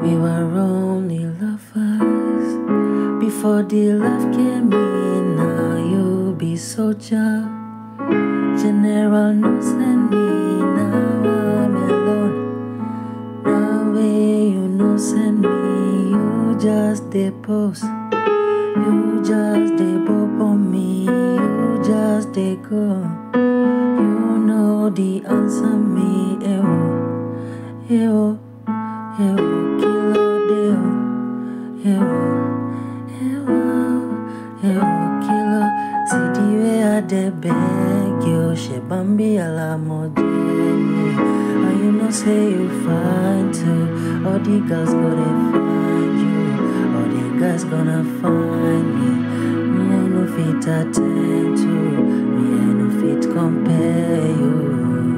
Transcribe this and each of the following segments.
We were only lovers before the love came in. Now you be soldier. General no send me. Now I'm alone. Now way you no send me. You just dey post. You just dey bop on me. You just dey go. You know the answer me. Ewo, ewo, ewo, kilo deo. Ewo, ewo, ewo, kilo. See the way I dey beg you. She bambi alamodeni. And you know say you fine too. All the girls go dey find you. All the guys gonna find me. Me I no fit attend to. Me I no fit compare you.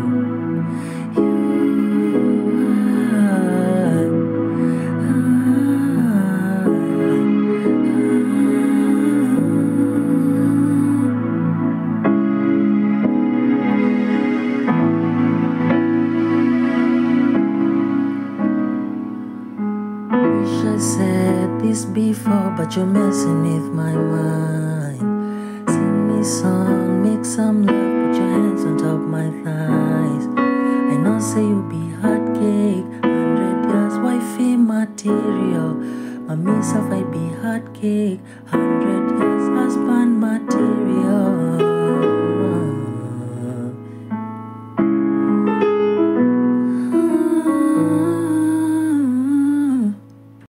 Wish I said this before, but you're messing with my mind. Sing me song, make some love, put your hands on top my thighs. I know say you be hot cake, hundred years wifey material. My myself I be hot cake, hundred years husband material.